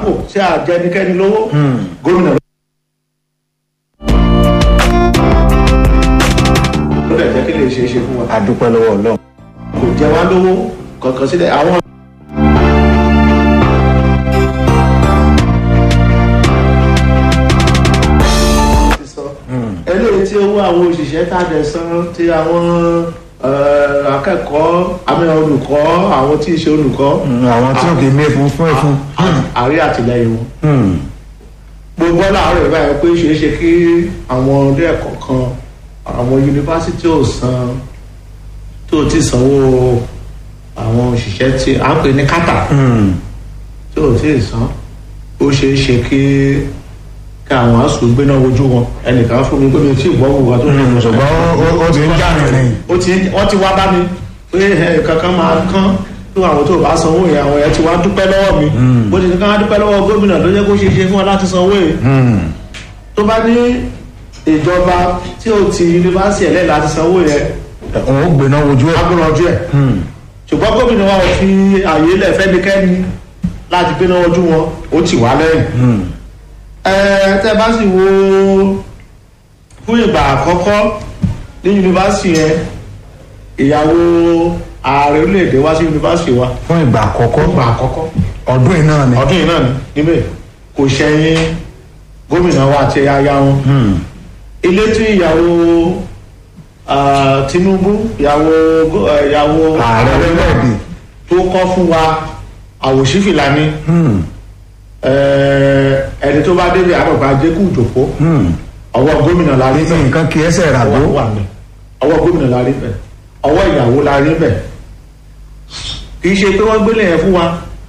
lápò tí a jẹ ẹnikẹ́ni lówó gómìnà ló dẹ̀ jẹ́ kí lè ṣe é ṣe fún wa adúpẹ́ lọ́wọ́ ọlọ́run. kò jẹ wá lówó kankan sílẹ̀ àwọn. eléyìí tí owó àwọn òṣìṣẹ́ tá a dẹ̀ san ti àwọn eh, akẹ́kọ̀ọ́ àmì olùkọ́ àwọn tí ì ṣe olùkọ́ Mm, àwọn tí ò kì í mé fún fún ẹ̀fún. àrí àtìlẹyìn wọn gbogbo láàárọ̀ ìbáyọ̀ pé ṣeé ṣe kí àwọn ilé ẹ̀kọ́ kan àwọn yunifásitì ò san tó ti sanwó àwọn òṣìṣẹ́ tí à ń pè ní kátà tí ò tí ì san ó ṣeé ṣe kí kí àwọn asùn gbéná wojú wọn ẹnìkan fún mi pé mi ò tí ì gbọ́ wùwà tó ní ṣùgbọ́n ó- ó ti ń já rìnrìn. ó ti wọ́n ti wá bá mi pé ẹ, kankan máa kán tó àwọn tó bá sanwó yẹn àwọn yẹn ti wá dúpẹ́ lọ́wọ́ mi bó ti ní ká wá dúpẹ́ lọ́wọ́ gómìnà ló jẹ́ kó ṣe ṣe fún wa láti sanwó yìí tó bá ní ìjọba tí ó ti yunifásitì ẹ̀lẹ́ láti sanwó yẹn òun ó gbéná wojú ẹ̀. agbóranjú ẹ̀ ṣùgbọ́n gómìnà wa ò fi àyè lẹ̀ fẹ́nikẹ́ni láti gbéná ojú wọn ó ti wá lẹ́yìn ẹ tẹ́ bá sì wo fún ìgbà àkọ́kọ́ ní yunifásitì yẹn ìyàwó ààrẹ orílẹ̀-èdè wá sí yunifásitì wa fún ìgbà àkọ́kọ́ ìgbà àkọ́kọ́ ọdún yìí náà ni. ọdún yìí náà ni níbẹ̀ kò ṣẹ̀yìn gómìnà wa àti aya wọn ilé tí ìyàwó ah, Tinubu ìyàwó gó- eh, ìyàwó ààrẹ orílẹ̀-èdè. tó kọ́ fún wa àwòṣífìlà ni Eh, ẹni tó bá débi àgbàgbà jẹ́kù ìjòkó ọwọ́ gómìnà la rí bẹ́ẹ̀ nǹkan kì í ẹsẹ̀ rà ọwọ́ tó. wà ní ọwọ́ gómìnà la rí bẹ́ẹ̀ ọwọ́ ìyàwó la rí bẹ́ẹ̀ kì í ṣe pé wọ́n gbélé yẹn fún wa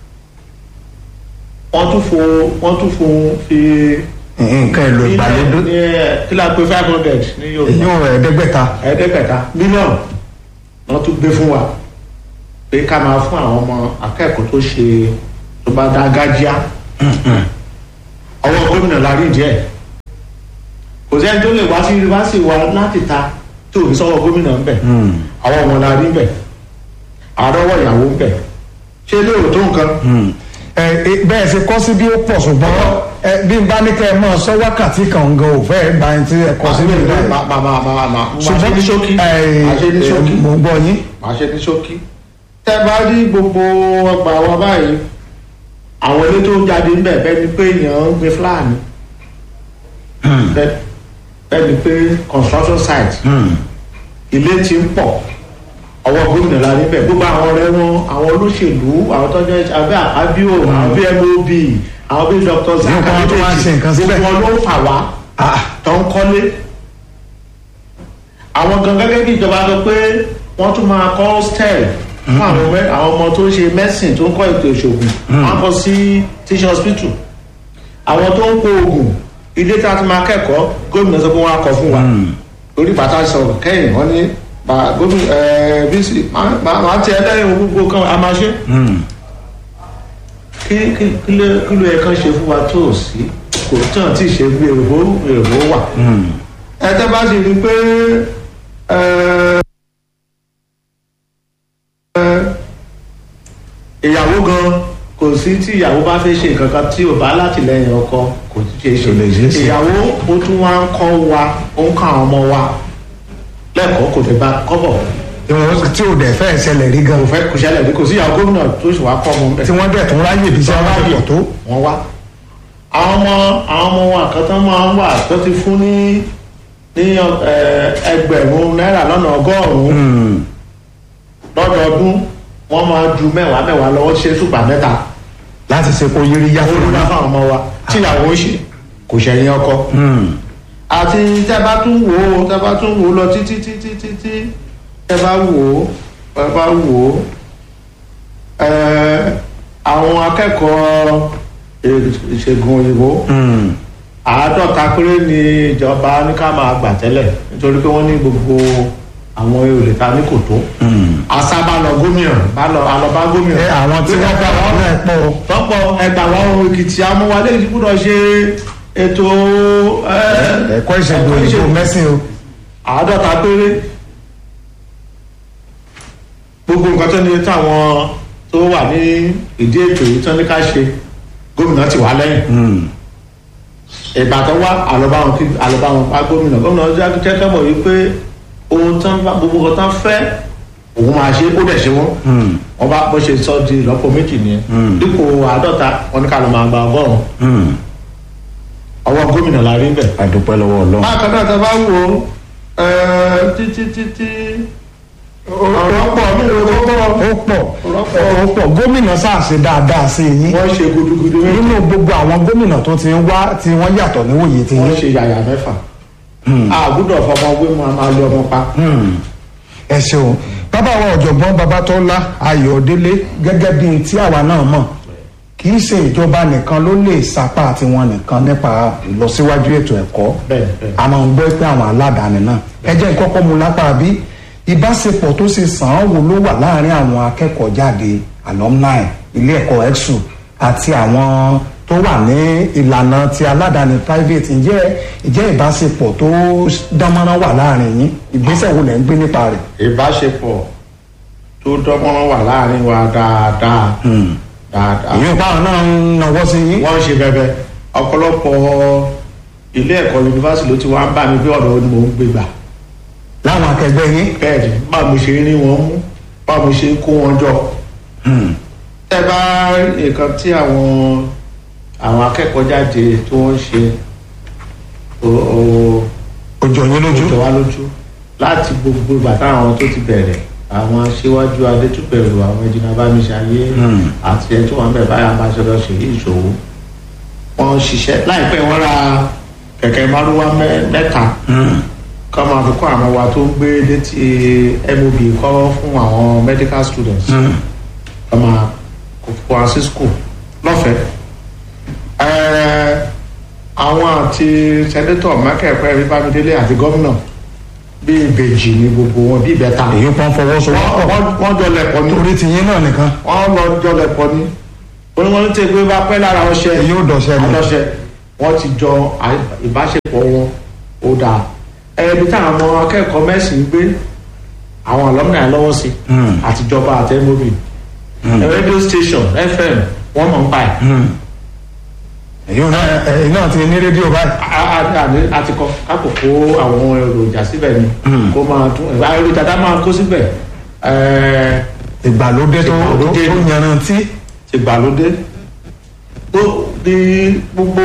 wọ́n tún fo wọ́n tún fo fi nǹkan èlò ìgbàlódé. ní ẹ, kí la pé five hundred ní Yorùbá èyí ò rẹ̀ ẹ̀ẹ́dẹ́gbẹ̀ta. ẹ̀ẹ́dẹ́gbẹ̀ta mílíọ̀nù wọ́n tún gbé fún wa pé ká máa fún àwọn ọmọ akẹ́kọ̀ọ́ tó ṣe tó bá dá gájíá ọwọ́ gómìnà la rí díẹ̀ kò sẹ́ni tó lè wá sí yunifásitì wa láti ta tó fi sọ́wọ́ gómìnà ń bẹ̀ àwọn ọmọ la rí ń bẹ̀ àrọ́wọ́ ìyàwó ń bẹ̀ ṣé ilé ò tó nǹkan ẹ ẹ, bẹ́ẹ̀ ṣe kọ́ sí bí ó pọ̀ ṣùgbọ́n ẹ, bí n bá ní kẹ́ ẹ máa sọ wákàtí kan gan ò fẹ́ gba ẹni tí ẹ kọ́ sí sílẹ̀ nílẹ̀. máa máa máa máa máa ṣe ní ṣókí ẹ, máa ṣe ní ẹ, ṣókí. mo gbọ́ yín. máa ṣe ní ṣókí. tẹ́ bá rí gbogbo ọgbà wa báyìí àwọn ilé tó ń jáde ń bẹ̀ bẹ́ẹ̀ ni pé èèyàn ń gbin fúlàní bẹ́ẹ̀ bẹ́ẹ̀ ni pé construction site ilé ti ń pọ̀ ọwọ́ gómìnà la níbẹ̀ gbogbo àwọn ọ̀rẹ́ wọn àwọn olóṣèlú àwọn tọ́jú abẹ́ àbíò àwọn bí mob àwọn bí dr zaka Nípa tó máa ń ṣe nǹkan síbẹ̀. gbogbo wọn ló ń fà wá Ah, tó ń kọ́lé àwọn gan gẹ́gẹ́ bí ìjọba sọ pé wọ́n tún máa kọ́ hostel fún àwọn mẹ́- àwọn ọmọ tó ń ṣe medicine tó ń kọ́ ètò ìṣògùn wọ́n kọ́ sí teaching hospital àwọn tó ń kó oògùn ilé tí a ti máa kẹ́kọ̀ọ́ gómìnà sọ pé wọ́n á kọ́ fún wa orí bàtà sọ̀rọ̀ kẹ́yìn wọ́n ní bá- gómìnà ẹ̀ẹ́ bísí máa ti ẹlẹ́yìn gbogbo kan a máa ṣe kí kí kí ló kí ló yẹ kán ṣe fún wa tó o sí kò tí wọn ti ṣe bí èrò èrò wà. ẹ tẹ́ bá sì rí i pé ẹ, ẹ, ìyàwó gan kò sí tí ìyàwó bá fẹ́ ṣe nǹkan kan tí ò bá látìlẹ́yìn ọkọ kò tí ṣe Kò lè ṣeé ṣe ṣe. ìyàwó ó tún wá ń kọ́ wa ó ń kọ́ àwọn ọmọ wa lẹ́kọ̀ọ́ kò lè bá kọ́bọ̀ ìwọ̀n tí ò dẹ̀ fẹ́ ṣẹlẹ̀ rí gan. kò fẹ́ kò ṣẹlẹ̀ bí kò sí ìyàwó gómìnà tó sì wá kọ́ ọmọ bẹ́ẹ̀ tí wọ́n dẹ̀ tún ráyè bí iṣẹ́ wọn pọ̀ tó. wọ́n wá àwọn ọmọ àwọn ọmọ wọn àkọ́tán máa ń wà tó ti fún ní ní ẹ, ẹgbẹ̀rún náírà lọ́nà ọgọ́rùn-ún lọ́dọọdún wọ́n máa ju mẹ́wàá mẹ́wàá lọ́wọ́ ṣe ṣùgbà mẹ́ta láti ṣe kó yiri yá fún olùdá fáwọn ọmọ wa tíyàwó ṣe kò ṣẹ̀yìn ọkọ àti tẹ́ bá tún wò ó tẹ́ bá tún wò ó lọ títí títí títí tẹ́ bá wò ó tẹ́ bá wò ó ẹ, àwọn akẹ́kọ̀ọ́ ìṣègùn òyìnbó àádọ́ta péré ni ìjọba ní ká máa gbà tẹ́lẹ̀ nítorí pé wọ́n ní gbogbo àwọn èrè ta ní kò tó àṣà bá lọ gómìnà bá lọ àlọ́ bá gómìnà ẹ àwọn tí wọ́n bá wọn náà pọ̀ o. tọ́pọ̀ ẹgbà wọn ohun èkìtì amúwálé yìí gbúdọ̀ ṣe ètò ẹ, ẹ̀kọ́ ìṣègùn òyìnbó mẹ́sìn o. àádọ́ta péré gbogbo nǹkan tó ní táwọn tó wà ní ìdí ètò yìí tán ní ká ṣe gómìnà ti wá lẹ́yìn ìbàdàn wá àlọ́báwọn kí àlọ́báwọn bá gómìnà gómìnà ọjọ́ jẹ́ kẹ́mọ̀ yìí pé ohun tán bá gbogbo nǹkan tán fẹ́ òun máa ṣe ó dẹ̀ ṣe wọ́n wọ́n bá bó ṣe sọ di ìlọ́po méjì nìyẹn dípò àádọ́ta wọn ní ká ló máa gba ọgọ́rùn-ún ọwọ́ gómìnà la rí bẹ̀. àdúpẹ́ lọ́wọ́ ọlọ́run. bákan náà tá a bá wò ó títí títí ọ̀rọ̀ pọ̀ nínú ọ̀rọ̀ pọ̀ ó pọ̀ ó pọ̀ gómìnà ṣàṣe dáadáa sí yín wọ́n ṣe gudugudu méjì nínú gbogbo àwọn gómìnà tó ti ń wá tí wọ́n yàtọ̀ níwòye ti wọ́n yín. ṣe yàyà mẹ́fà àgùdọ̀ fọmọ wé mu a máa lé ọmọ pa. ẹ ṣeun bàbá wa ọ̀jọ̀gbọ́n babatọ́lá ayọ̀délé gẹ́gẹ́ bíi tí àwa náà mọ̀ kì í ṣe ìjọba nìkan ló lè sapá tiwọn nìkan nípa ìlọsíwájú ètò ẹ̀kọ́ bẹ́ẹ̀ bẹ́ẹ̀. a máa ń gbọ́ pé àwọn aládàáni náà ẹ jẹ́ kọ́kọ́ mu lápá bí ìbáṣepọ̀ tó ṣe sàn án wò ló wà láàrin àwọn akẹ́kọ̀ọ́ jáde alumni ilé ẹ̀kọ́ exu àti àwọn tó wà ní ìlànà ti aládàáni private ǹjẹ́ ǹjẹ́ ìbáṣepọ̀ tó dánmọ́rán wà láàrin yín ìgbésẹ̀ wo lẹ̀ ń gbé nípa rẹ̀. ìbáṣepọ̀ tó dánmọ́rán wà láàrin wa dáadáa dáadáa. ìyẹn báwọn náà ń nawọ́ sí yín. wọ́n ń ṣe bẹ́bẹ́ ọ̀pọ̀lọpọ̀ ilé ẹ̀kọ́ yunifásitì ló ti wá ń bá mi bí ọ̀dọ̀ ni mò ń gbé gbà. láwọn akẹgbẹ́ yín. bẹ́ẹ̀ni báwo mo ṣe rí wọn mú báwo mo ṣe kó wọn jọ. ẹ bá nǹkan tí àwọn àwọn akẹ́kọ̀ọ́ jáde tí wọ́n ń ṣe o- o- ojú ọyún ó lójú. jọ wá lójú láti gbogbo bàtà àwọn tó ti bẹ̀rẹ̀ àwọn aṣíwájú adétúbẹ̀rù àwọn ẹ̀jìnà bámiṣayé àti ẹ̀ tó wà ń bẹ̀ báyà bá ṣe lọ ṣe yí ìṣòwò wọ́n ń ṣiṣẹ́ láìpẹ́ wọ́n ra kẹ̀kẹ́ márúwá mẹ́- mẹ́ta kọ́ máa fi kọ́ àwọn wa tó ń gbé létí mob kọ́ fún àwọn medical students kọ́ máa kó kó wa sí school lọ́fẹ̀ẹ́ Ẹ́ẹ́, àwọn àti sẹ́nétọ̀ mákẹ́ẹ̀pẹ́ bíbámidélé àti gómìnà bí ìbejì ní gbogbo wọn bí ìbẹ́ta èyí kan wọ́n fọwọ́sowọ́pọ̀ wọ́n- wọ́n jọ lẹ̀pọ̀ ní torí tiyín náà nìkan. wọ́n lọ jọ lẹ̀pọ̀ ní wọ́n wọ́n ti gbé bá pẹ́ lára ọṣẹ èyí ò dọ̀ṣẹ́ ni. àdọ́ṣẹ wọ́n ti jọ à- ìbáṣepọ̀ wọn ó dáa ẹbí táwọn ọmọ akẹ́kọ̀ọ́ mẹ́sìn gbé àwọn alumni lọ́wọ́ sí àtijọba àti mob radio station fm wọ́n mọ̀ ń pa ẹ̀ èyí ò náà èyí náà ti ní rédíò báyìí. a- a- a- a ti kọ kápò kó àwọn èròjà síbẹ̀ ni kó máa tún ẹ̀ èròjà tá a máa kó síbẹ̀ ẹ̀ẹ́ ìgbàlódé tó tó Ìgbàlódé. tó yanrantí. ti gbàlódé ó di gbogbo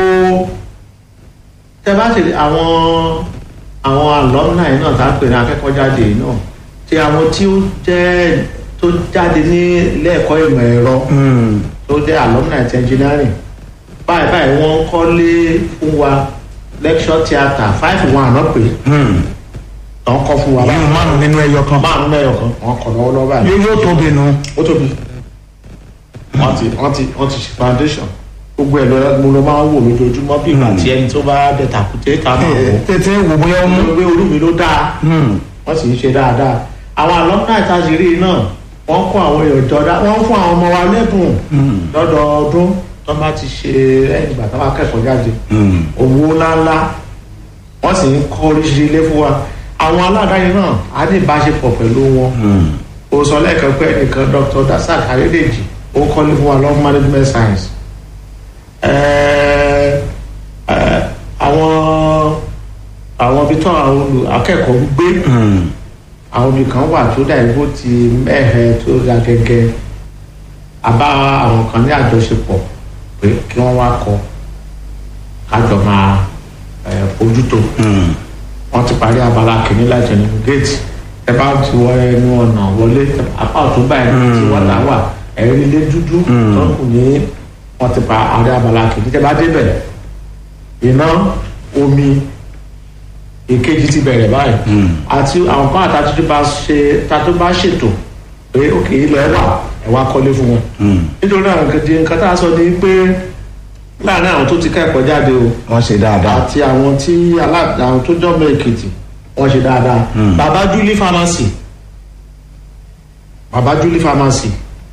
tẹ bá ṣe àwọn àwọn alumni náà tá a pè ní akẹ́kọ̀ọ́ jáde yìí náà ti àwọn tí ó jẹ́ tó jáde ní ilé ẹ̀kọ́ ìmọ̀ ẹ̀rọ tó jẹ́ alumni ti engineering báyìí báyìí wọ́n ń kọ́lé fún wa lecture theatre five one náà pè wọ́n kọ́ fún wa èyí ò márùn nínú ẹyọ kan. márùn mẹ́yọ̀ kan wọ́n kọ́ lọ́wọ́lọ́wọ́ báyìí yóò yóò tóbi nu. ó tóbi wọ́n ti wọ́n ti wọ́n ti ṣe foundation gbogbo ẹ̀ lọ́la mo lọ máa ń wò lójoojúmọ́ bí ìgbà tí ẹni tó bá dẹ tàkùté ká máa wò tètè wò bóyá ó mú. ó gbé orí mi ló dáa wọ́n sì ń ṣe dáadáa àwọn alumni ìtajìrì náà wọ́n kó àwọn èèyàn jọ dá wọ́n fún àwọn ọmọ wa lẹ́bùn lọ́dọọdún tó bá ti ṣe ẹ̀yìn ìgbà tó bá kẹ́kọ̀ọ́ jáde owó ńláńlá wọ́n sì ń kọ́ oríṣiríṣi ilé fún wa àwọn aládàáni náà á ní ìbáṣepọ̀ pẹ̀lú wọn o sọ lẹ́ẹ̀kan pé ẹnìkan dr dasak ayédèjì ó kọ́lé fún wa lọ́wọ́ management science Ẹ̀ẹ́, ẹ̀ẹ́, àwọn àwọn ibi tó àwọn olù akẹ́kọ̀ọ́ ń gbé àwọn ibì kan wà tó dà ibo ti mẹ́hẹ̀ tó ga gẹ́gẹ́ àbá àwọn kan ní àjọṣepọ̀ pé kí wọ́n wá kọ́ kájọ máa ẹ̀, bójútó wọ́n ti parí abala kìíní láti ẹnu géètì ẹ bá ti wọ ẹnu ọ̀nà wọlé apá ọ̀tún báyìí tí wọ́n là wà ẹ̀rí ilé dúdú tó kù ní wọ́n ti pa àrí abala kìíní tẹ́ bá débẹ̀ iná omi ìkejì ti bẹ̀rẹ̀ báyìí àti àwọn kan àtàtúntò bá ṣe tàtó bá ṣètò pé òkè ilẹ̀ wà ẹ̀ wá kọ́lé fún wọn nítorí àwọn kejì nǹkan tá a sọ ni pé láàárín àwọn tó ti kẹ́kọ̀ọ́ jáde o wọ́n ṣe dáadáa. àti àwọn tí alá- àwọn tó jọmọ èkìtì wọn ṣe dáadáa baba julie pharmacy baba julie pharmacy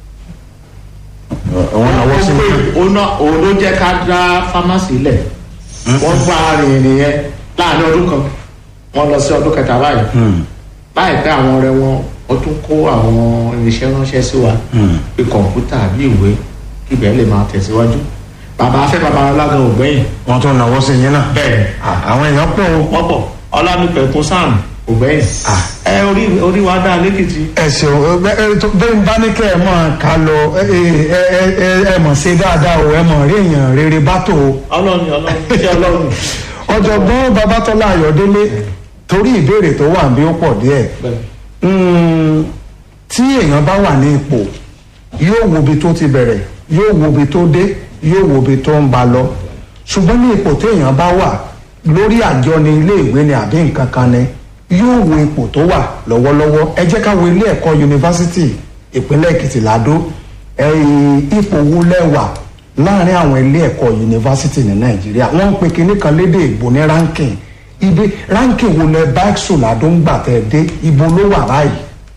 wọ́n náwó sí mi. òun náà- òun ló jẹ́ ká dá pharmacy lẹ̀ wọ́n gba arìnrìn yẹn láàrin ọdún kan wọ́n lọ sí ọdún kẹta báyìí láìpẹ́ àwọn ọ̀rẹ́ wọn ó tún kó àwọn irinṣẹ́ ránṣẹ́ sí wa bí kọ̀ǹpútà bí ìwé kí ibẹ̀ lè máa tẹ̀síwájú bàbá afẹ́ babalọ́lá gan ògbẹ́yìn wọ́n tún náwó sí yín náà. bẹ́ẹ̀ Ah, àwọn èèyàn pọ̀ o. wọ́n pọ̀ ọlámípẹ̀kun sam ògbẹ́yìn Ah. ẹ orí orí wa dá lẹ́kìtì ẹ ṣeun ẹ ẹ tó bẹ́ẹ̀ ń bá ní kẹ́ ẹ mọ̀ ká lọ ẹ ẹ ẹ ẹ ẹ mọ̀ ṣe dáadáa o ẹ mọ̀ rí èèyàn rere bá tó o. ọlọ́run ọlọ́run iṣẹ́ ọlọ́run ọ̀jọ̀gbọ́n babatọ́lá ayọ̀délé torí ìbéèrè tó wà bí ó pọ̀ díẹ̀ bẹ́ẹ̀ Mm, tí èèyàn bá wà ní ipò yóò wo ibi tó ti bẹ̀rẹ̀ yóò wo ibi tó dé yóò wo ibi tó ń ba lọ ṣùgbọ́n ní ipò tí èèyàn bá wà lórí àjọ ní ilé ìwé ni àbí nǹkan kan ni yóò wo ipò tó wà lọ́wọ́lọ́wọ́ ẹ jẹ́ ká wo ilé ẹ̀kọ́ yunifásitì ìpínlẹ̀ èkìtì ládó ẹ̀yìn ipò wo lẹ́wà láàrin àwọn ilé ẹ̀kọ́ yunifásitì ní nàìjíríà wọ́n ń pe kinní kan lédè ìbò ní ranking ibi ranking wo lẹ bá ẹ̀sùn ládó ń gbà tẹ̀ dé ibo ló wà báyìí.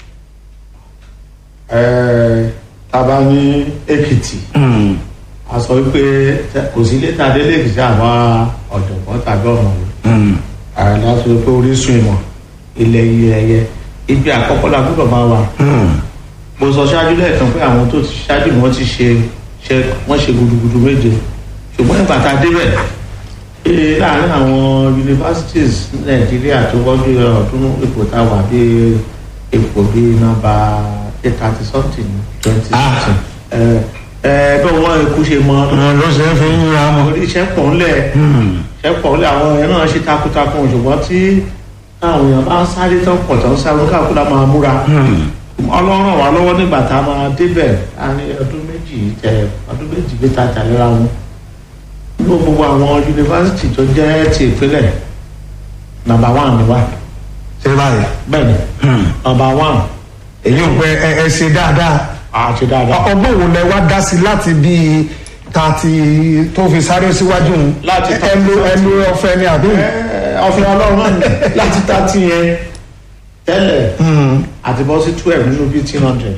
ẹ taba ní èkìtì a sọ wípé tẹ- kò sí ilé tàdé lèkìtì àwọn ọ̀jọ̀gbọ́n tàbí ọ̀mọ̀wé ààrẹ láti wípé orísun ìmọ̀ ilẹ̀ iye ẹyẹ ibi àkọ́kọ́ la gbọ́dọ̀ máa wà mo sọ ṣáájú lẹ́ẹ̀kan pé àwọn tó ti ṣáájú ni wọ́n ti ṣe ṣe wọ́n ṣe gudugudu méje ṣùgbọ́n nígbà tá a débẹ̀ ee láàárín àwọn universities ní nàìjíríà tó wọ́jú ọdún ipò tá a wà bí ipò bí nọ́mbà eight thirty something twenty Ah. something ẹ ẹ bẹ́ẹ̀ wọ́n ikú ṣe mọ́ wọn ló ṣe é fi ń ra mọ. orí iṣẹ́ pọ̀ ńlẹ̀ iṣẹ́ pọ̀ ńlẹ̀ àwọn èèyàn náà ṣe takuntakun ṣùgbọ́n tí àwọn èèyàn bá ń sáré tán pọ̀ tán sáré káàkiri la máa múra ọlọ́run ràn wá lọ́wọ́ nígbà tá a máa débẹ̀ a ní ọdún méjì tẹ ọdún méjì gbé ta tàlera wọn ní gbogbo àwọn yunifásitì tó jẹ́ ti ìpínlẹ̀ nàmbà wán ni wá ṣé báyìí. bẹ́ẹ̀ ni nàmbà wán èyí ò pé ẹ ẹ ṣe dáadáa. àti dáadáa ọgbọ́n wo lẹ wá dá sí láti bíi tààtì tó fi sáré síwájú un. Láti ẹ lo ẹ lo ọ̀fẹ́ ni àbí. Ẹ, ọ̀fìn ọlọ́run náà ni láti tààtì yẹn tẹ́lẹ̀ àti bọ́ sí twelve nínú bíi ten hundred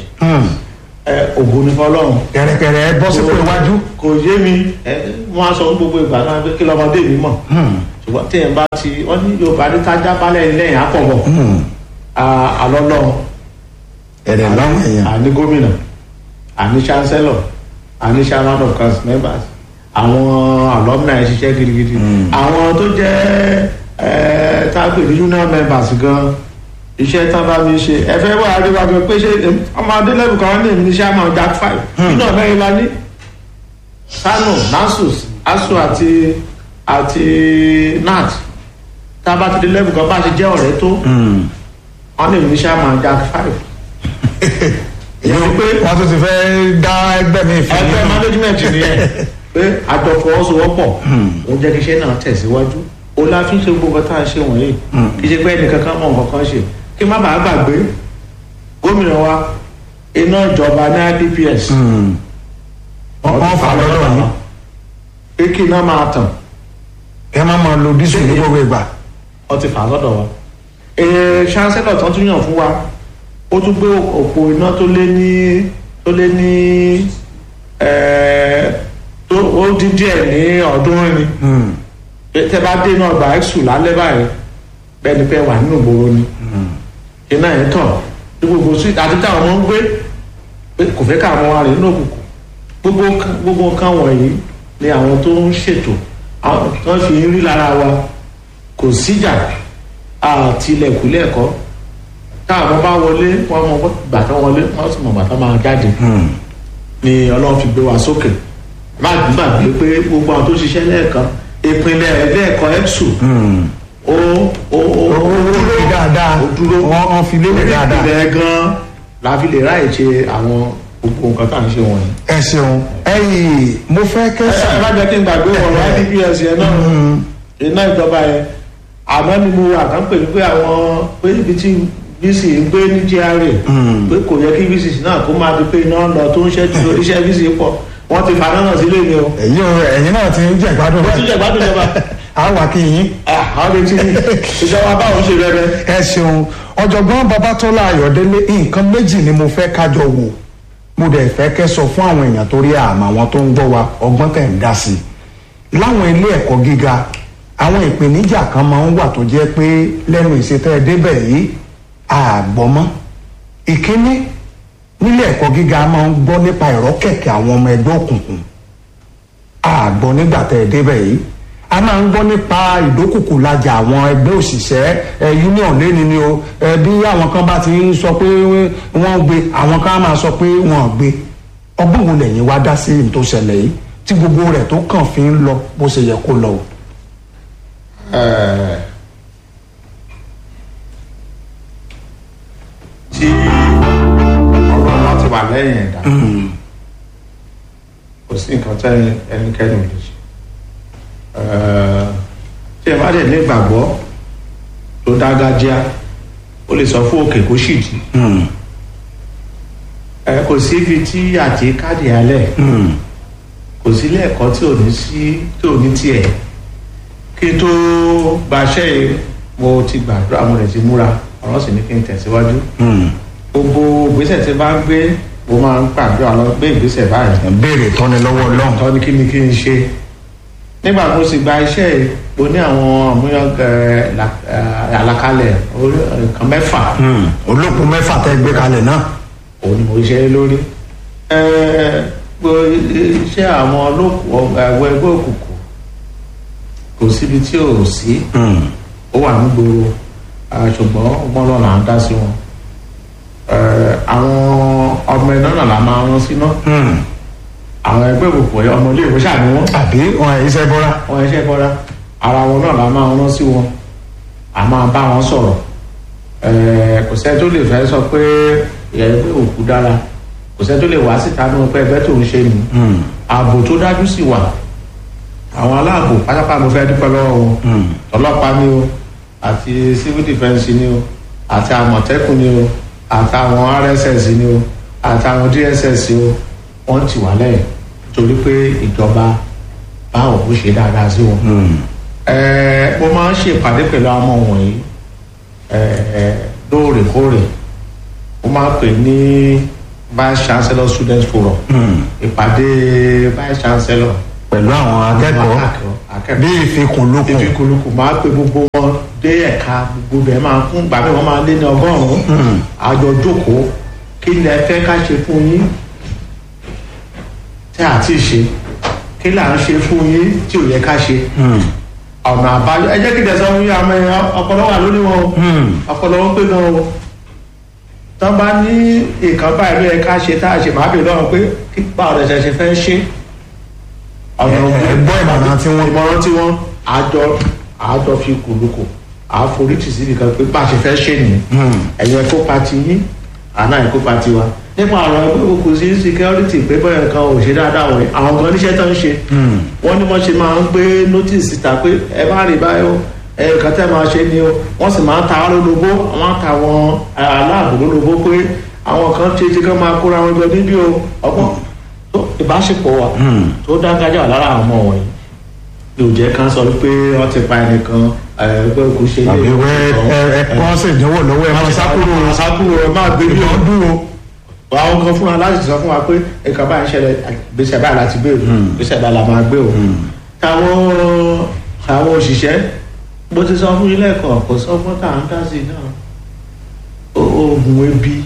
ògo ní fọlọ́run kẹrẹkẹrẹ ẹ bọ́ sípò iwájú. kò yé mi ẹ wọn á sọ fún gbogbo ìgbà náà pé kí lọmọdé mi mọ̀ ṣùgbọ́n téèyàn bá ti wọ́n ní yorùbá ní tájá balẹ̀ lẹ́yìn àpọ̀bọ̀ àlọ́lọ́ ẹ̀rẹ̀ láwọn èèyàn. àní gómìnà àní chancellor àní chairman of council members àwọn alumni ṣiṣẹ́ gidigidi àwọn tó jẹ́ ẹ tágbè ní union members gan iṣẹ́ tán bá mi ṣe ẹ fẹ́ wá adéwájú pé ṣé ọmọ adélẹ́bù kan ní èmi ní chairman jack five nínú ọ̀mẹ́rin la ní kano nasus asu àti àti nat tá a bá ti dé lẹ́bù kan bá ṣe jẹ́ ọ̀rẹ́ tó wọ́n ní èmi ní chairman jack five èyí ò pé wọ́n tún ti fẹ́ dá ẹgbẹ́ mi fún ẹgbẹ́ management nìyẹn pé àjọ fọwọ́sowọ́pọ̀ òun jẹ́ kí iṣẹ́ náà tẹ̀síwájú ó la fi ń ṣe gbogbo tá a ṣe wọ̀nyí kì í ṣe pé ẹnìkan kan mọ̀ nǹkan kan ṣe kí má bàa gbàgbé gómìnà wa iná ìjọba ní idps wọ́n fà lọ́dọ̀ yín. pé kí iná máa tàn ẹ má máa lo dísù ní gbogbo ìgbà. wọ́n ti fà á lọ́dọ̀ wa ee chancellor tán tún yàn fún wa ó tún gbé òpó iná tó lé ní tó lé ní ẹ̀ẹ́ tó ó dín díẹ̀ ní ọ̀ọ́dúnrún ni tẹ bá dé náà gba ẹ̀sùn lálẹ́ báyìí bẹ́ẹ̀ ni pé wà nínú ìgboro ni iná yẹn tàn ní gbogbo sí àti táwọn ọmọ ń gbé pé kò fẹ́ káwọn wà nínú òkùnkùn gbogbo nǹkan- gbogbo nǹkan wọ̀nyí ni àwọn tó ń ṣètò àwọn tó ń fi ń rí lára wa kò síjà àti ilẹ̀kùn lẹ́ẹ̀kọ́ táwọn bá wọlé wọn mọ gbàtà wọlé wọn sì mọ gbàtà máa jáde ni ọlọ́run fi gbé wa sókè má gbàgbé pé gbogbo àwọn tó ṣiṣẹ́ lẹ́ẹ̀kan ìpínlẹ̀ lẹ́ẹ̀kan ẹ̀sùn ó ó ó ó owó fi dáadáa ó dúró wọ́n wọ́n fi lélẹ̀ dáadáa. ìpínlẹ̀ gan la fi lè ráyè ṣe àwọn gbogbo nǹkan tá à ń ṣe wọ̀nyí. ẹ ṣeun ẹyìn mo fẹ́ ẹ kẹ́sà. ẹ má jẹ́ kí n gbàgbé ọ̀rọ̀ idps yẹn náà iná ìjọba yẹn àmọ́ ni mo wà kán pè ní pé àwọn pé ibi tí vc ń gbé ní gra pé kò yẹ kí vc náà kó máa di pé iná ń lọ tó ń ṣẹ́jú iṣẹ́ vc pọ̀ wọ́n ti fa náà sílé mi o. ẹ̀yin o ẹ̀yin náà ti ń jẹ́ ìgbádùn wọ́n ti jẹ́ ìgbádùn ìjọba a wà kí yín. àwọn retí ni ìjọba báwọn ṣe rẹ́rẹ́. ẹ ṣeun ọ̀jọ̀gbọ́n babatọ́lá ayọ̀délé nǹkan méjì ni mo fẹ́ kájọ wò mo dẹ̀ fẹ́ kẹ́ sọ fún àwọn èèyàn torí àmọ́ àwọn tó ń gbọ́ wa ọgbọ́n tẹ̀ ń dá sí i láwọn ilé ẹ̀kọ́ gíga àwọn ìpèníjà kan máa ń wà tó jẹ́ pé lẹ́nu ìṣètẹ́ débẹ̀ yìí àgbọ́mọ́ ìkíní nílé ẹ̀kọ́ gíga máa ń gbọ́ nípa ẹ̀rọ kẹ̀kẹ́ àwọn ọmọ ẹgbẹ́ òkùnkùn àgbọ̀ nígbà tẹ̀ ẹ́ débẹ̀ yìí a máa ń gbọ́ nípa ìdókòkò lajà àwọn ẹgbẹ́ òṣìṣẹ́ ẹ union lẹ́ni ni o ẹ bí àwọn kan bá ti ń sọ pé wọ́n gbé àwọn kan á máa sọ pé wọ́n gbé ọgbọ́n wo lẹ́yìn wá dá sí ní tó ṣẹlẹ̀ yìí tí gbogbo rẹ̀ tó kàn fi ń lọ bó ṣe yẹ kó lọ o. Eh, tí ọlọ́run láti wà lẹ́yìn ẹ̀dá kò sí nǹkan tẹ́ ẹnikẹ́ni ò lè ṣe Eh, tí ẹ bá dẹ̀ ní ìgbàgbọ́ tó dágájá ó lè sọ fún òkè kó ṣìdí ẹ kò sí ibi tí àti káàdì alẹ́ kò sí ilé ẹ̀kọ́ tí ò ní sí tí ò ní tiẹ̀ kí n tó gbaṣẹ́ yìí mo ti gbàdúrà mo rẹ̀ ti múra ọ̀rọ̀ sì ní kí n tẹ̀síwájú gbogbo ìgbésẹ̀ tí bá ń gbé mo máa ń gbàdúrà lọ gbé ìgbésẹ̀ báyìí béèrè tọ́ni lọ́wọ́ ọlọ́run. tọ́ ni kí ni kí n ṣe nígbà tó sì gba iṣẹ́ yìí mo ní àwọn àmúyàn àlàkalẹ̀ orí- nǹkan mẹ́fà olókun mẹ́fà tẹ́ gbé kalẹ̀ náà. òun ni mo ṣe lórí gbogbo iṣẹ́ àwọn olókùn ẹ̀wọ̀ ẹgbẹ́ òkùnkùn kò síbi tí ò sí ó wà nígboro ah, ṣùgbọ́n ọgbọ́n náà là ń dá sí wọn Eh, àwọn ọmọ iná náà la máa rán síná àwọn ẹgbẹ́ òkùnkùn ọmọ ilé ìwé ṣàní wọn àbí wọn ẹ̀ iṣẹ́ bọ́ra. wọn iṣẹ́ bọ́lá ara wọn náà la máa rán sí wọn a máa bá wọn sọ̀rọ̀ Eh, kò sẹ́ni tó lè fẹ́ sọ pé ẹgbẹ́ òkú dára kò sẹ́ni tó lè wá síta ní pé ẹgbẹ́ tó ń ṣe nì ààbò tó dájú sì wà àwọn aláàbò pátápátá mo fẹ́ dúpẹ́ lọ́wọ́ wọn ọlọ́pàá ni o àti civil defence ni o àti àmọ̀tẹ́kùn ni o àtàwọn rss ni o àtàwọn dss o wọ́n ti wà lẹ́yìn torí pé ìjọba báwo ó ṣe dáadáa sí wọn. Ẹ, mo máa ń ṣèpàdé pẹ̀lú àwọn ọmọ wọ̀nyí ẹ, ẹ, lóòrèkóòrè mo máa ń pè ní vice chancellor student forum ìpàdé vice chancellor pẹ̀lú àwọn akẹ́kọ̀ọ́ akẹ́kọ̀ọ́ bí ìfikùnlukùn. ìfikùnlukùn máa pè gbogbo wọn dé ẹ̀ka gbogbo bẹ́ẹ̀ máa fún gbàgbé wọn máa lé ní ọgọ́rùn-ún àjọ jókòó kí ni ẹ fẹ́ ká ṣe fún yín tí a ti ṣe kí là ń ṣe fún yín tí ò yẹ ká ṣe ọ̀nà àbáyọ ẹ jẹ́ kí dẹ̀sán fún yín àmọ́ ẹ ọpọlọ wà lórí wọn o ọpọlọ wọn pé gan o tán bá ní nǹkan báyìí ló yẹ ká ṣe tá a ṣe máa bèèrè lọ́rùn pé kí báwo lẹ ṣe ṣe fẹ́ ṣe ọ̀nà Ẹ- ẹ gbọ́ ìmọ̀ràn tí wọ́n- ìmọ̀ràn tí wọ́n àjọ àjọ fi kùlùkù àforítì síbi kan pé bá a ṣe fẹ́ ṣe nìyẹn ẹ̀yin ẹ̀kópa ti yín àná ẹ̀kópa ti wa nípa ọ̀rọ̀ ẹgbẹ́ òkú sí security pé bọ́yọ̀ kan ò ṣe dáadáa wọ̀nyí àwọn kan níṣẹ́ tó ń ṣe wọ́n ní wọ́n ṣe máa ń gbé notice síta pé ẹ bá rí báyìí o ẹ nǹkan tẹ́ máa ṣe ni o wọ́n sì máa ń ta wá lólobó wọ́n á ta àwọn aláàbò lólobó pé àwọn kan ṣe ti kán máa kóra wọn jọ níbí o ọgbọ́n tó ìbáṣepọ̀ wa tó dáńgájà wà lára àwọn ọmọ wọ̀nyí yóò jẹ́ ká sọ pé wọ́n ti pa ẹnìkan ẹgbẹ́ òkú ṣe àbí wẹ́ ẹ ẹ kọ́ sí ìdánwò lọ́wọ́ ẹ máa sákúrò sákúrò ẹ máa gbé bí ìbọn ọdún dúró. àwọn kan fún wa láti sọ fún wa pé nǹkan báyìí ń ṣẹlẹ̀ gbèsè báyìí láti gbé o gbèsè báyìí la máa gbé o. táwọn àwọn òṣìṣẹ́ bó ti sọ fún ilé ẹ̀kọ́ kò sọ fún tá à ń dá sí i náà O- oògùn ebi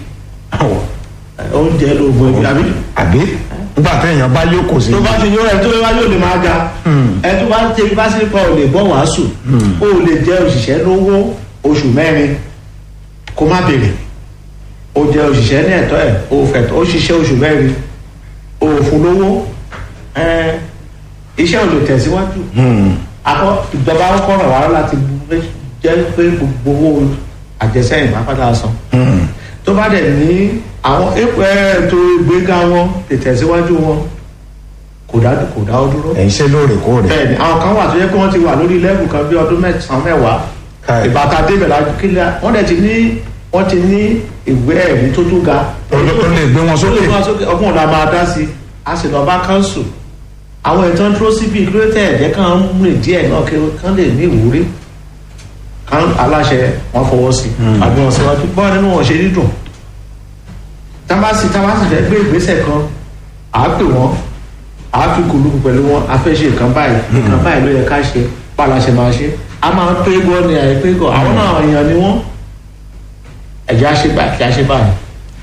oúnjẹ lóògùn ebi àbí àbí nígbà téèyàn bá yóò kò sí. tó bá ti yọ ẹ tó bá yóò lè máa ga ẹ tó bá ti bá sí pa ò lè bọ́ wàásù ó lè jẹ́ òṣìṣẹ́ lówó oṣù mẹ́rin kó má béèrè ó jẹ́ òṣìṣẹ́ ní ẹ̀tọ́ ẹ̀ ó fẹ̀tọ́ ó ṣiṣẹ́ oṣù mẹ́rin ó fún lówó ẹ iṣẹ́ ò lè tẹ̀síwájú akọ ìjọba kọ́ ràn wá láti jẹ́ pé gbogbo owó àjẹsẹ́yìn bá padà san tó bá dẹ̀ ní àwọn ètò ìgbéga wọn ìtẹ̀síwájú wọn kò dá kò dá ọ dúró. ẹ̀ ń ṣe lóòrèkóòrè. bẹ́ẹ̀ni àwọn kan wà tó yẹ kí wọ́n ti wà lórí lẹ́bù kan bí ọdún mẹ́sàn-án mẹ́wàá Káì. ìbáta débẹ̀ lájú kílẹ̀ wọ́n dẹ̀ ti ní wọ́n ti ní ìwé ẹ̀rí tó tún ga. Tó lè- tó lè gbé wọn sókè. tó lè gbé wọn sókè ọgbọ́n ọ̀la máa dá sí i a sì lọ bá káńsù àwọn ìtàn dúró síbi ìkúrẹ́tẹ̀ ẹ̀jẹ̀ kan ń rìn díẹ̀ náà kí wọ́n lè ní ìwúrí kan aláṣẹ wọn fọwọ́ sí i àbí wọn síwájú bọ́ọ̀ nínú wọn ṣe dídùn tábàsì tábàsì fẹ́ gbé ìgbésẹ̀ kan à á pè wọ́n à á fi kùlùkù pẹ̀lú wọn a fẹ́ ṣe nǹkan báyìí nǹkan báyìí ló yẹ ká ṣe báwo la ṣe máa ṣe a máa ń pé gbọ́ ni àìpé gbọ́ àwọn náà èèyàn ni wọ́n ẹ̀jẹ̀ á ṣe báyìí kí á ṣe báyìí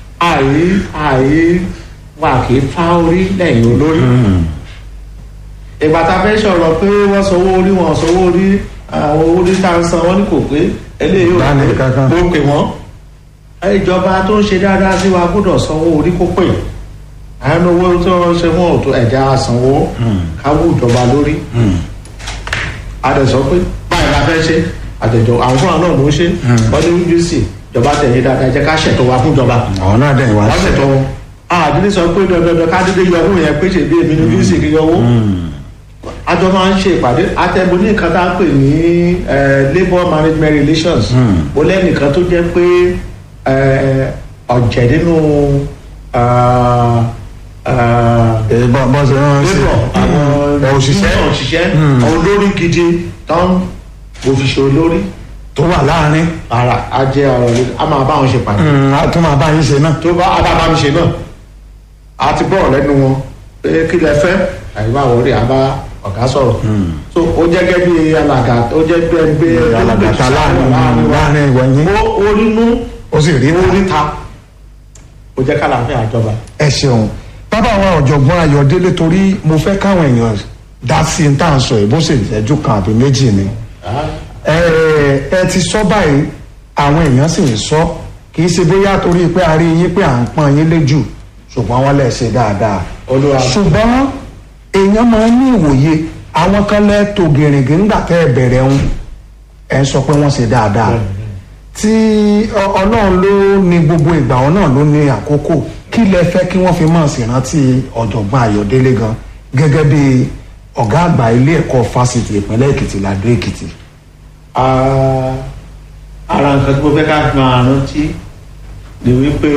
àì àì wà kì í fá orí lẹ́yìn olórí ìgbà tá a fẹ́ sọ̀rọ̀ pé wọ́n sanwó orí wọn sanwó orí àwọn orí tá a ń san wọ́n ní kò pé eléyìí ò Báni pé kankan. mo pè wọ́n ìjọba tó ń ṣe dáadáa sí wa gbọ́dọ̀ sanwó orí kó pè àwọn owó tó ń ṣe fún òtún ẹ̀já sanwó káwó ìjọba lórí a dẹ̀ sọ pé báyìí la fẹ́ ṣe àtẹ̀jọ àwọn fúnra náà ló ń ṣe wọ́n ní ojú sí ìjọba tẹ̀lé dáadáa jẹ́ ká ṣètò wa fún ìjọba àwọn náà dẹ̀ wá wọ́n ṣètò wọn àdílé sọ pé dandandan ká dédé yọ owó yẹn pé ṣe bí èmi ní ojú sí kí yọ owó àjọ máa ń ṣe ìpàdé àtẹ̀bù ní nǹkan tá a pè ní eh, labour management relations mo lẹ́nìkan tó jẹ́ pé eh, ọ̀jẹ̀ nínú ah, ah, ẹ bọ́ bọ́ ṣe rán sí labour àwọn ẹ òṣìṣẹ́ union òṣìṣẹ́ àwọn olórí gidi tán òfìṣẹ́ olórí tó wà láàrin ara á jẹ́ ọ̀rọ̀ lé a máa bá wọn ṣe pàdé a tún máa bá yín ṣe náà tó bá abábá mi ṣe náà a ti bọ̀rọ̀ lẹ́nu wọn pé kí lẹ fẹ́ àyíká wọlé àbá ọ̀gá sọ̀rọ̀ so ó jẹ́ gẹ́gẹ́ bí alàgà ó jẹ́ bí ẹni pé alàgàtà láàrin láàrin ìwọ yín ó orínú ó sì rí ta oríta ó jẹ́ kálàfẹ́ àjọba. ẹ ṣeun bàbá wa ọ̀jọ̀gbọ́n ayọ̀délé torí mo fẹ́ káwọn èèyàn dá sí i tá à ń sọ yìí bó sì ìṣẹ́jú kan àbí méjì ni ẹ ẹ ti sọ báyìí àwọn èèyàn sì ń sọ kì í ṣe bóyá torí pé a rí yín pé à ń pọ́n yín léjù ṣùgbọ́n wọ́n lè ṣe dáadáa Olúwa. ṣùgbọ́n èèyàn máa ń ní ìwòye àwọn kan lẹ́ tó gèrègè ńgbà tẹ́ ẹ bẹ̀rẹ̀ ń ẹ ń sọ pé wọ́n ṣe dáadáa tí ọ- ọlọ́run ló ní gbogbo ìgbà wọn náà ló ní àkókò kí lẹ fẹ́ kí wọ́n fi máa ṣèrántí ọ̀jọ̀gbọ́n ayọ̀délé gan gẹ́gẹ́ bí ọ̀gá àgbà ilé ẹ̀kọ́ fásitì ìpínlẹ̀ èkìtì ládó èkìtì. Ah, ara nǹkan tí mo fẹ́ ká fi máa rántí ni wípé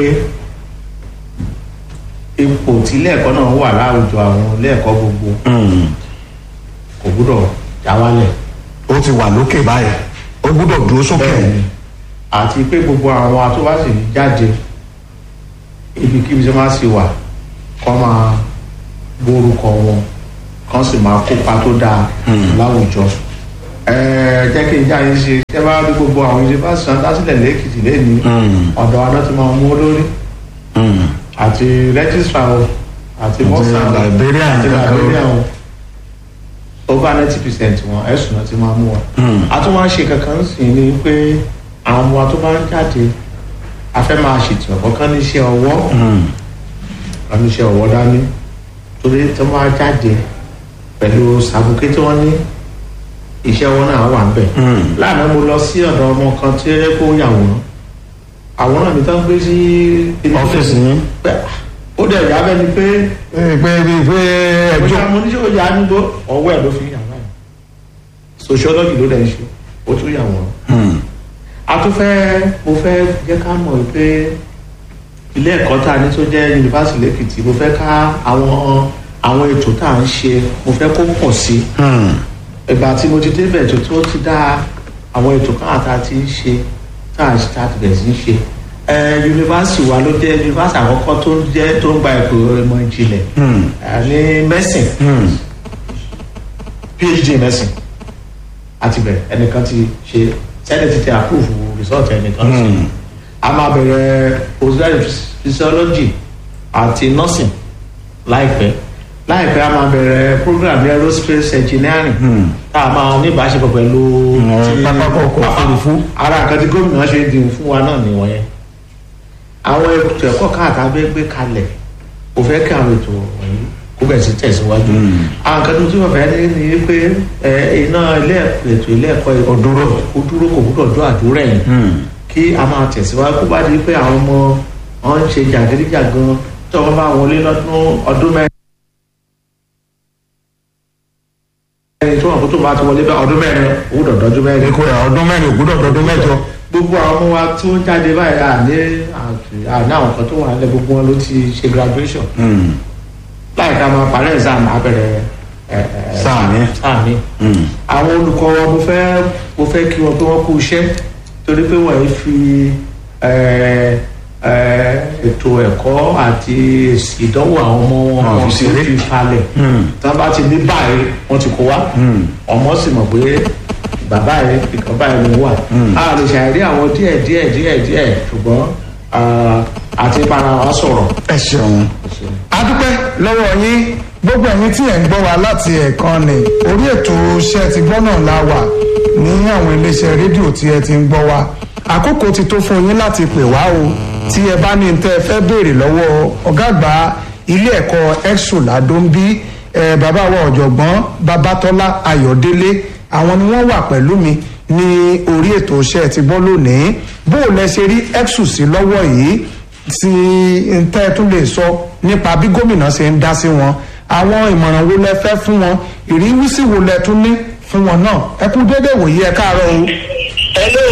ipò tí ilé ẹ̀kọ́ náà wà láwùjọ àwọn ilé ẹ̀kọ́ gbogbo kò gbúdọ̀ já wálẹ̀. ó ti wà lókè báyìí ó gbúdọ̀ dúró sókè. bẹ́ẹ̀ni àti pé gbogbo àwọn atúbásì jáde ibikíbi tí wọ́n sì wà kọ́ máa gbórúkọ wọn kán sì máa kópa tó dáa láwùjọ. Ẹ̀ẹ́, jẹ́ kí n já yín ṣe ṣé bá rí gbogbo àwọn yunifásitì náà dásílẹ̀ lẹ́kìtì lẹ́ni ọ̀dọ̀ àná ti máa mú olórí àti rẹ́gísítà o àti mọ́sà o librarian àti kankan o. librarian o over ninety percent wọn ẹ̀sùn náà ti máa mú wọn. a tún máa ń ṣe kankan sí ni pé àwọn ọmọ tó bá ń jáde a fẹ́ máa ṣètò ọ̀kọ́ kan níṣẹ́ ọwọ́ kan níṣẹ́ ọwọ́ dání torí tó máa jáde pẹ̀lú sàbùké tí wọ́n ní iṣẹ́ ọwọ́ náà wà ń bẹ̀. láàánú mo lọ sí ọ̀dọ̀ ọmọ kan tí ó yẹ kó yàwòrán àwòrán mi tán gbé sí Ọ́fíìsì yín? Pé, ó dẹ̀ yà bẹ́ẹ̀ ni pé pé pé pé ẹjọ́ bóyá mo ní ṣé ó yà á nígbó ọwọ́ ẹ̀ ló fi yà báyìí sociology ló dẹ̀ ń ṣe ó tún yà wọ́n. a tún fẹ́ mo fẹ́ jẹ́ ká mọ̀ pé ilé ẹ̀kọ́ tá a ní tó jẹ́ yunifásitì lẹ́kìtì mo fẹ́ ká àwọn àwọn ètò tá à ń ṣe mo fẹ́ kó pọ̀ sí i ìgbà tí mo ti débẹ̀ tó tó ti dá àwọn ètò kan àtà tí ń ṣe tá à ń ṣe tá a ti bẹ̀rẹ̀ sí í ṣe ẹ yunifásitì wa ló jẹ́ yunifásitì àkọ́kọ́ tó ń jẹ́ tó ń gba ẹ̀kọ́ ìmọ̀ ìjìnlẹ̀ ẹ, ní mẹ́sìn phd mẹ́sìn àti bẹ̀rẹ̀ ẹnìkan ti ṣe senate ti approve result ẹnìkan sí a máa bẹ̀rẹ̀ postgraduate physiology àti nursing láìpẹ́ láìpẹ́ a máa bẹ̀rẹ̀ program ní aerospace engineering tá a máa ní ìbáṣepọ̀ pẹ̀lú ti- pápákọ̀ ọkọ̀ òfurufú. ara nǹkan tí gómìnà ṣe ń dìbò fún wa náà nìwọ̀nyẹn àwọn ètò ẹ̀kọ́ káàkiri abẹ́ gbé kalẹ̀ kò fẹ́ kí àwọn ètò wọ̀nyí kó bẹ̀rẹ̀ sí tẹ̀síwájú àwọn nǹkan tó tún fẹ́ ní ni pé ẹ, iná ilé ẹ̀kọ́ ètò ilé ẹ̀kọ́ ó dúró ó dúró kò gbúdọ̀ dún àdúrà yìí kí a máa tẹ̀síwájú kó bá di pé àwọn ọmọ wọn ń ṣe jàgídíjàgan tí wọ́n bá wọlé lọ́dún ọdún mẹ́rin tí wọ́n kó tó bá ti wọlé bá ọdún mẹ́rin ó gbúdọ̀ dọ́jú mẹ́rin èkó ẹ̀ ọdún mẹ́rin ò gbúdọ̀ dọdún mẹ́jọ. gbogbo àwọn ọmọ wa tó ń jáde báyìí àní àní àwọn kan tó wà nílẹ̀ gbogbo wọn ló ti ṣe graduation láì ká máa parí exam abẹ́rẹ́ ẹ̀, ẹ̀, Sáà mi. sáà mi. àwọn olùkọ́ wa mo fẹ́ mo fẹ́ kí wọn pé wọ́n kú iṣẹ́ torí pé wọ́n yìí fi ẹ̀, ẹ̀, ètò ẹ̀kọ́ àti èsì ìdánwò àwọn ọmọ wọn Wọn wọn fi fi ṣeré. fi falẹ̀ tí wọ́n bá ti ní báyìí wọ́n ti kó wa ọmọ sì mọ̀ pé bàbá yẹn ìkan báyìí ló wà a lè ṣàìrí àwọn díẹ̀ díẹ̀ díẹ̀ díẹ̀ ṣùgbọ́n ah, àti para wa sọ̀rọ̀ ẹ ṣeun adúpẹ́ lọ́wọ́ yín gbogbo ẹ̀yin tí ẹ̀ ń gbọ́ wa láti ẹ̀kan ni orí ètò iṣẹ́ ti gbọ́ náà la wà ní àwọn iléeṣẹ́ rédíò tí ẹ ti ń gbọ́ wa àkókò ti tó fún yín láti pè wá o tí ẹ bá ní tẹ́ ẹ fẹ́ béèrè lọ́wọ́ ọ̀gá àgbà ilé ẹ̀kọ́ exo ladombi ẹ bàbá wa ọ̀jọ̀gbọ́n babatọ́lá ayọ̀délé àwọn ni wọ́n wà pẹ̀lú mi ní orí ètò iṣẹ́ ti gbọ́ lónìí bó o lẹ ṣe rí exo sí lọ́wọ́ yìí tí tẹ́ ẹ tún lè sọ nípa bí gómìnà ṣe ń dá sí wọn àwọn ìmọ̀ràn wo lẹ fẹ́ fún wọn ìrísí wo lẹ tún ní fún wọn náà ẹ kú déédéé wòye ẹ káàárọ̀ o. Hello.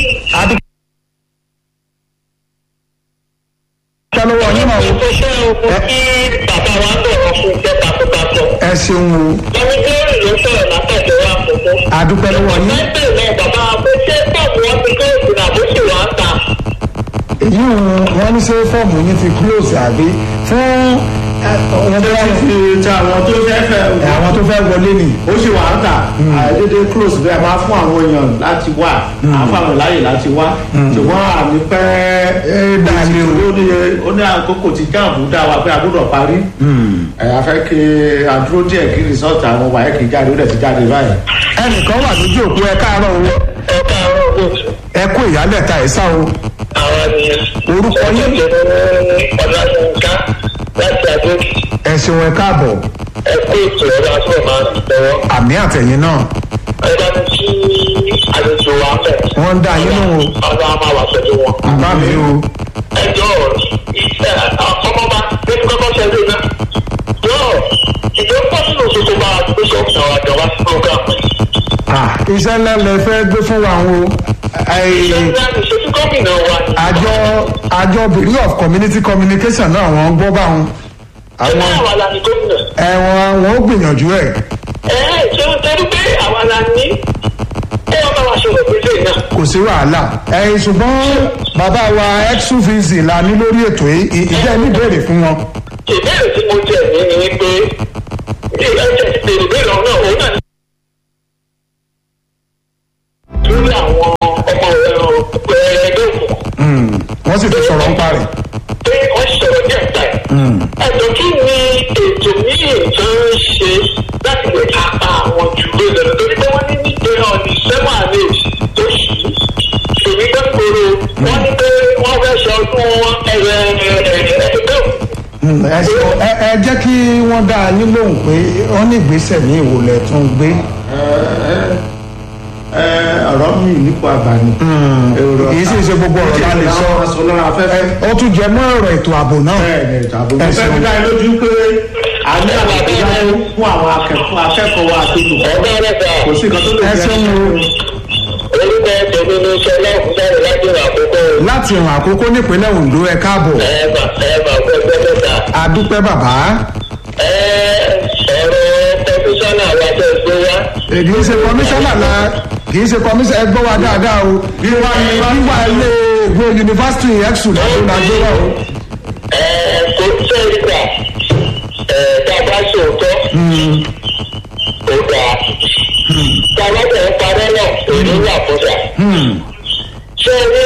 adúpẹ́ lọ́wọ́ yín náà o. Mo ṣe ogun kí bàbá wa bẹ̀rẹ̀ fún iṣẹ́ takuntakun. ẹ ṣeun o Ẹni Gẹ́rì ló sọ̀rọ̀ látàjọ́ wa kókó. adúpẹ́ lọ́wọ́ yín. Pẹ́pẹ́ náà bàbá wa pé ṣé pọ̀pù wọn ti kọ́ ìsìn àbóṣù wa ń ta. èyí wọn ní ṣe fọ́ọ̀mù yín ti close àbí fún ẹ, wọn bá wọ́n ti ti àwọn tó fẹ́ fẹ́ àwọn tó fẹ́ wọlé ni. ó sì wà ń tà àìdédé close bẹ́ẹ̀ máa fún àwọn èèyàn láti wá àfàwọn láàyè láti wá ṣùgbọ́n àmì pẹ́ ẹ dàlẹ́ o. ó ní ó ní àkókò tí jáàmù dá wa pé a gbọ́dọ̀ parí ẹ̀ a fẹ́ kí àdúró díẹ̀ kí rìsọ́ọ̀tì àwọn wàyẹ̀ kì í jáde ó dẹ̀ ti jáde báyìí. ẹnìkan wà lójú òpó ẹ káàárọ̀ o Ẹ káàárọ̀ oṣù. ẹ kú ìyálẹ̀ta ẹ̀ sá o Àwọn ni orúkọ yín Ọláyínká láti Adókì. ẹ ṣeun ẹ káàbọ̀ Ẹ kó ètò ẹ̀rọ àti ọ̀ma lọ́wọ́. àmì àtẹ̀yìn náà Ẹ bá mi kí àlejò wa bẹ̀. wọ́n ń dá yín lóhùn o Ọlọ́run á máa wà pẹ̀lú wọn. bá mi o ẹjọ́ ọmọba lẹ́nu kọ́kọ́ ṣẹlẹ̀ náà yọ ìjọ pọ́sùlù tuntun máa gbé sọ́kùnrin àwọn àjọ wá sí program. Ah, iṣẹ́ ńlá lẹ fẹ́ gbé fún wa o Ẹ, ìṣẹ́jú ìṣẹ́jú gómìnà wa ni. àjọ àjọ bureau of community communication náà wọ́n gbọ́ bá wọn ẹgbẹ́ àwọn àwa la ni gómìnà. ẹ̀wọ̀n wọn ó gbìyànjú ẹ̀ ẹ ẹ ṣé o torí pé àwa la ní ẹ wọ́n bá wa ṣòro pèsè náà. kò sí wàhálà ẹ̀yìn ṣùgbọ́n bàbá wa exuvz la ní lórí ètò yìí ì- ìjẹ́ ní ìbéèrè fún wọn ìbéèrè tí mo jẹ ní ni pé ilé ẹjẹ ti bèrè bèrè ọ̀nà òun náà ní. lórí àwọn ọmọ ẹgbẹ́ òkùnkùn Mm, wọ́n sì ti sọ̀rọ̀ ń parẹ̀ pé wọ́n sọ̀rọ̀ ní ẹ̀ka ẹ̀. ẹ̀dọ̀ kí ni ètò míì tó ń ṣe láti lè kápá àwọn jù lọ lọ torí pé wọ́n ní nígbè náà ní sẹ́wọ̀n àlè tó ṣì ṣèlú gbẹ́kọ̀ọ́ wọ́n ní pé wọ́n fẹ́ ṣe ọdún ẹ̀rẹ̀ ẹ̀ẹ́dẹ́gbẹ́ Mm, ẹ ṣe- ẹ- ẹ jẹ́ kí wọ́n dá yín lóhùn pé wọ́n ní ìgbésẹ̀ ní ìwòlẹ̀ tún gbé ẹ ọ̀rọ̀ mi nípò àbàní. kì í sì ṣe gbogbo ọ̀rọ̀ la lè sọ sọ lọ́rọ̀ afẹ́fẹ́. ó tún jẹ mọ́ ọ̀rọ̀ ètò ààbò náà bẹ́ẹ̀ni ìtàbí mo Ẹ fẹ́ ṣeun. fi dá yín lójú pé a ní àwọn àgbéjáde fún àwọn akẹ́kọ̀ọ́ akẹ́kọ̀ọ́ wa àti olùkọ́ ọ̀gá rẹ̀ sà kò sí nǹkan tó lè ẹ jẹ́ ṣeun o orúkọ tèmi ní sọlá òkúta láti rà àkókò láti ràn àkókò nípínlẹ̀ ondo ẹ káàbọ̀ ẹ̀ẹ́bà ẹ̀ẹ́bà gbẹgbẹ́ mẹ́ta. adúpẹ́ bàbá ọ̀rọ̀ kọmíṣánná wa tẹ̀ gbé wá. kì í ṣe kọmíṣánná la kì í ṣe kọmíṣánná ẹ gbọ́ wa dáadáa o wíwá wíwá ilé ìwé yunifásitì exu lọ́dún nàìjíríà o kò tẹ́ ìgbà tàbá sòótọ́ kò dáa. tàbá tẹ̀ ń parẹ́ náà èyí wà fúnra. ṣé ní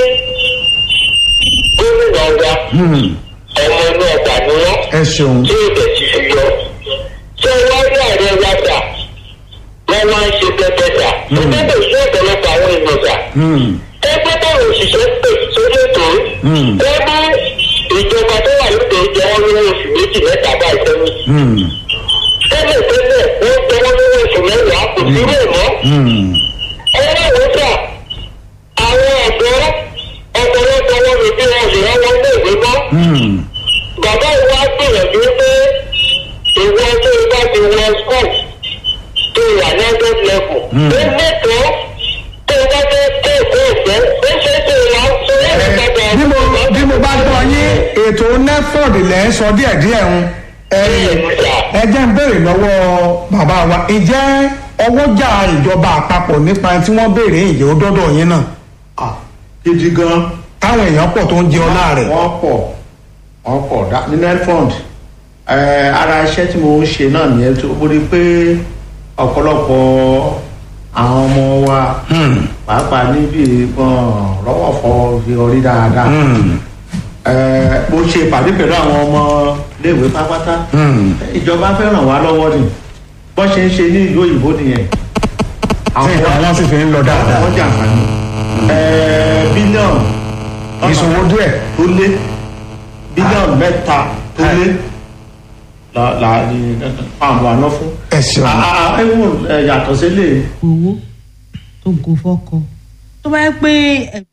gómìnà wa ọmọ inú ọgbà ni wọ́n ẹ ṣeun tí èdè ti fi yọ. ṣé wọ́n rí ààrẹ wa dà wọ́n wá ń ṣe pẹpẹ dà. ẹgbẹ́ bẹ̀ sí ọ̀pọ̀lọpọ̀ àwọn èèyàn dà. ẹgbẹ́ báwo òṣìṣẹ́ pè sórí ètò ẹgbẹ́ ìjọba tó wà lóde jẹ́ wọ́n lówó oṣù méjì mẹ́ta bá ìtẹ́wé. tẹ́lẹ̀ tẹ́lẹ̀ wọ́n jẹ́ wọ́n lówó oṣù mẹ́wàá kò sí rẹ̀ mọ́. ẹgbẹ́ ìwé sà àwọn ọ̀dọ́ ọ̀pọ̀lọpọ̀ wọn lè bí wọn lè rán wọn lé ìwé mọ́ bàbá ìwà gbìyànjú pé ìwọ tó o bá ti wọ school tó wà ní hundred level. ó mẹ́tọ́ tó o bá fẹ́ kó èkó ọ̀fẹ́ ó ṣe é tó o máa ń sọ ẹ̀ nígbàgbọ́. bí mo bí mo bá gbọ́ yín ètò neford lẹ́ ń sọ díẹ̀díẹ̀ ń ẹ ẹ jẹ́ ń béèrè lọ́wọ́ bàbá wa ìjẹ́ ọwọ́jà ìjọba àpapọ̀ nípa tí wọ́n béèrè ìyẹ́ ó dọ́dọ̀ yín náà Ah, gidi gan táwọn èèyàn pọ̀ tó ń jẹ ọlá rẹ̀ wọ́n pọ̀ wọ́n pọ̀ dá ní netfund ara iṣẹ́ tí mo ń ṣe náà nìyẹn tó mo rí i pé ọ̀pọ̀lọpọ̀ àwọn ọmọ wa pàápàá níbi ìbọn rọ́wọ́ fọ fi orí dáadáa Eh, mo ṣe ìpàdé pẹ̀lú àwọn ọmọ léèwé pápátá Hmm. ìjọba fẹ́ ràn wá lọ́wọ́ ni bọ́n ṣe ń ṣe ní ìlú òyìnbó nìyẹn tí nǹkan wọn sì fi ń lọ dáadáa wọ́n jàǹfààní ẹ̀ẹ́ bílíọ̀nù ìṣòwò díẹ̀ tó lé bílíọ̀nù mẹ́ta tó lé la la ni àwọn àná fún. ẹ ṣeun ẹ̀wọ̀n yàtọ̀ sílẹ̀ owó tó go fọ́kọ tó bá yẹ pé ẹ-